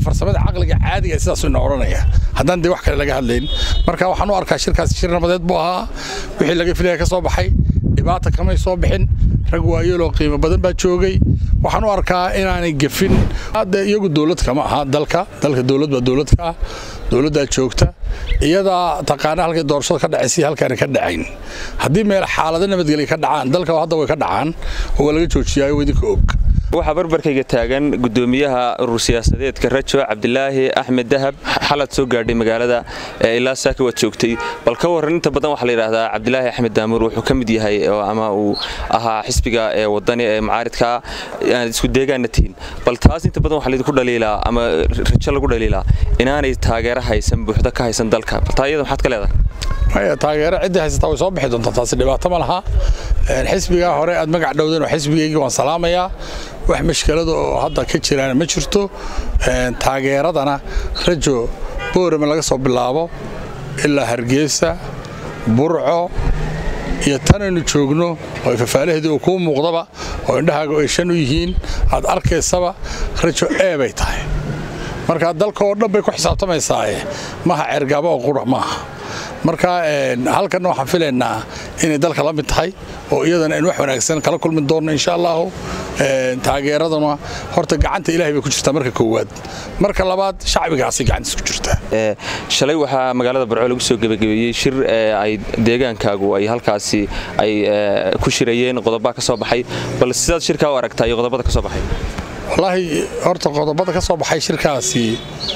farsamada caqliga caadiga sidaasuu ina odhanaya haddaan dee wax kale laga hadlayn marka waxaan u arkaa shirkaasi shir nabadeed buu ahaa wixii laga filaya ka soo baxay dhibaata kamay soo bixin rag waayeeloo qiimo badan baa joogay waxaan u arkaa inaanay gefin hadda iyagu dowlad kama aha dalka dalka dowlad baa dowlad ka ah dowladdaa joogta iyadaa taqaana halkay doorashada ka dhacaysay halkaana ka dhacayn haddii meel xaalado nabadgelya ka dhacaan dalka hadda way ka dhacaan oo waa laga joojiyaayo idinka og waxaa barbarkayga taagan gudoomiyaha urur siyaasadeedka rajo cabdilaahi axmed dahab xalad soo gaadhay magaalada ilaa saaka waad joogtay bal ka warran inta badan waxaa la yidhaahdaa cabdilaahi axmed daamuur wuxuu ka mid yahay ama uu ahaa xisbiga ee wadani ee mucaaridka aad isku deegaanna tihiin bal taas inta badan waxaa laydinku dhaliilaa ama rajo lagu dhaliilaa inaanay taageero haysan buuxda ka haysan dalka bal taa iyada maxaad ka leedahay taageero ciddii haysataa way soo bixi doontaa taasi dhibaato ma laha xisbigaa hore aad magac dhowdeen oo xisbigaygii waan salaamayaa wax mashkalada oo hadda ka jiraana ma jirto taageeradana rajo boorama laga soo bilaabo ilaa hargeysa burco iyo tanaynu joogno oo fafaalaheedii uu kuu muuqdaba oo indhahaaga ay shan u yihiin aad arkaysaba rajo ee bay tahay marka dalka oo dhan bay ku xisaabtamaysaaye maha cergaabo oo qura maaha marka halkanna waxaan filaynaa inay dalka la mid tahay oo iyadana aynu wax wanaagsan kala kulmi doonno insha allahu taageeraduna horta gacanta ilahay bay ku jirtaa marka koowaad marka labaad shacbigaasay gacantiis ku jirtaa shalay waxaa magaalada barco lagu soo gebagabeeyey shir ay deegaankaagu ay halkaasi ay ku shirayeen qodobaa ka soo baxay bal sidaad shirkaa u aragtaa iyo qodobada ka soo baxay wallaahi horta qodobada ka soo baxay shirkaasi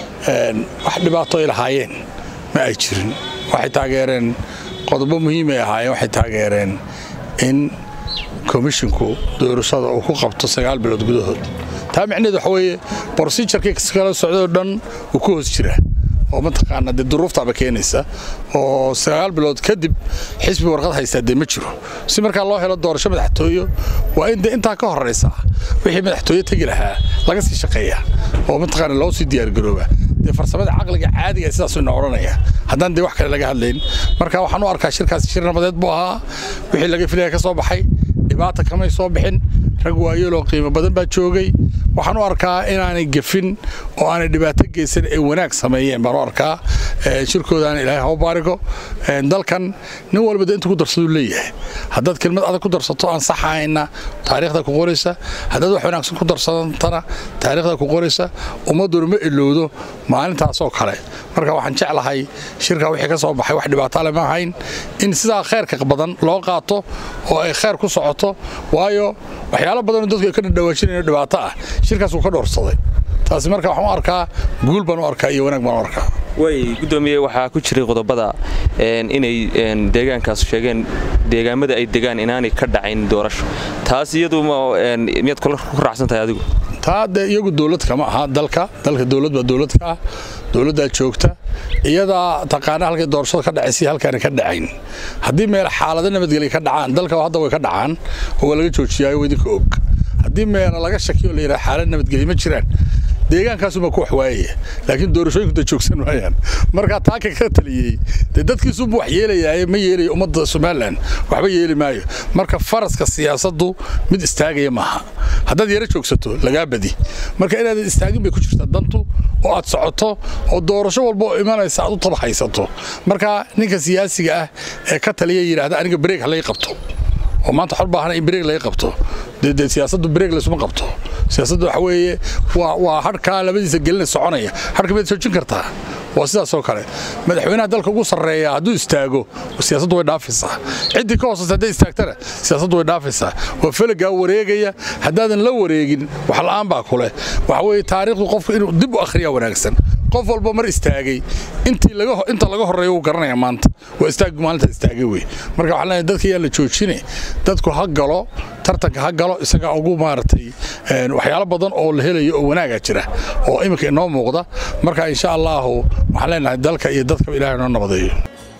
wax dhibaato ay lahaayeen ma ay jirin waxay taageereen qodobo muhiimay ahaayeen waxay taageereen in komishinku doorashada uu ku qabto sagaal bilood gudahood taa micneheed waxa weeye brosijarkii kala socdoo dhan uu ku hoos jira oo mataqaana dee duruuftaaba keenaysa oo sagaal bilood kadib xisbi warqad haystaa dee ma jiro si markaa loo helo doorasho madaxtooyo waa in dee intaa ka horraysa wixii madaxtooye tegi lahaa laga sii shaqeeya oo mataqaana loo sii diyaargarooba dee farsamada caqliga caadiga sidaasuu ina odhanaya haddaan dee wax kale laga hadlayn marka waxaan u arkaa shirkaasi shir nabadeed buu ahaa wixii laga filaya ka soo baxay dhibaata kamay soo bixin rag waayeeloo qiimo badan baa joogay waxaan u arkaa inaanay gefin oo aanay dhibaato geysan ee wanaag sameeyeen baan u arkaa shirkoodaana ilaahay hau baarigo dalkan nin walba de inta ku darsaduu leeyahay haddaad kelmad adag ku darsato aan sax ahayna taariikhda ku qoraysa haddaad wax wanaagsan ku darsatana taariikhda ku qoraysa ummadduna ma ilowdo maalintaasoo kale marka waxaan jeclahay shirka wixii ka soo baxay wax dhibaatale ma ahayn in sidaa khayrka badan loo qaato oo ay khayr ku socoto waayo waxyaalo badanoo dadku ay ka dhadhawaajinayo dhibaato ah shirkaas wuu ka dhoorsaday taasi marka waxaan u arkaa guul baan u arkaa iyo wanaag baan u arkaa way gudoomiye waxaa ku jiray qodobada inay deegaankaas sheegeen deegaamada ay degaan inaanay ka dhacayn doorasho taas iyadu miyaad ku raacsan tahay adigu taa dee iyagu dowlad kama aha dalka dalka dowlad baa dowlad ka ah dowladdaa joogta iyadaa taqaana halkay doorashada ka dhacaysay halkaana ka dhacayn haddii meel xaalado nabadgelya ka dhacaan dalka hadda way ka dhacaan oo waa laga joojiyaayo idinka og haddii meela laga shakiyo la yidhaha xaalad nabadgelya ma jiraan deegaankaasuma ku wax waayaya laakiin doorashooyinku da joogsan waayaan markaa taaka ka taliyey dee dadkiisuba wax yeelayaa ma yeelayo ummadda somalilan waxba yeeli maayo marka faraska siyaasaddu mid istaagaya maaha haddaad yaro joogsato lagaa badi marka inaadan istaagin bay ku jirtaa dantu oo aad socoto oo doorasho walba oo imanaysa aad u tabahaysato marka ninka siyaasiga ah ee ka taliya yidhaahda aniga bareeg halay qabto oo maanta xor baahana in bareeg laga qabto dee siyaasaddu bareeg laysuma qabto siyaasaddu waxa weeye waa waa hadhkaa labadiisa gelina soconaya hadhka miyaad joojin kartaa waa sidaasoo kale madaxweynaha dalka ugu sarreeya hadduu istaago siyaasaddu way dhaafaysaa ciddii ka hoosaysa hadday istaagtana siyaasaddu way dhaafaysaa waa felagaa wareegaya haddaadan la wareegin wax la'aan baa kuleh waxa weeye taariikhdu qofku inuu dib u akhriyaa wanaagsan qof walba mar istaagay intii laga inta laga horeeyo wuu garanaya maanta waa istaag maalinta istaagay wey marka waxaan leenahay dadka yaa la joojine dadku ha galo tartanka ha galo isagaa ugu maaragtay waxyaalo badan oo la helayo oo wanaaga jira oo iminka inoo muuqda marka insha allahu waxaan leenahay dalka iyo dadka ilaahay noo nabadeeyo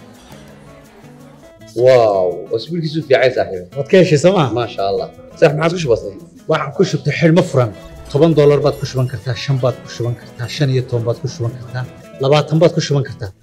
واو اسبوع كيسو في عايز صاحبي waad ka heshay sooma ما شاء الله صح ما عادش بسيط waxaan ku shubtay xidhmo furan toban doolar baad ku shuban kartaa shan baad ku shuban kartaa shan iyo toban baad ku shuban kartaa labaatan baad ku shuban kartaa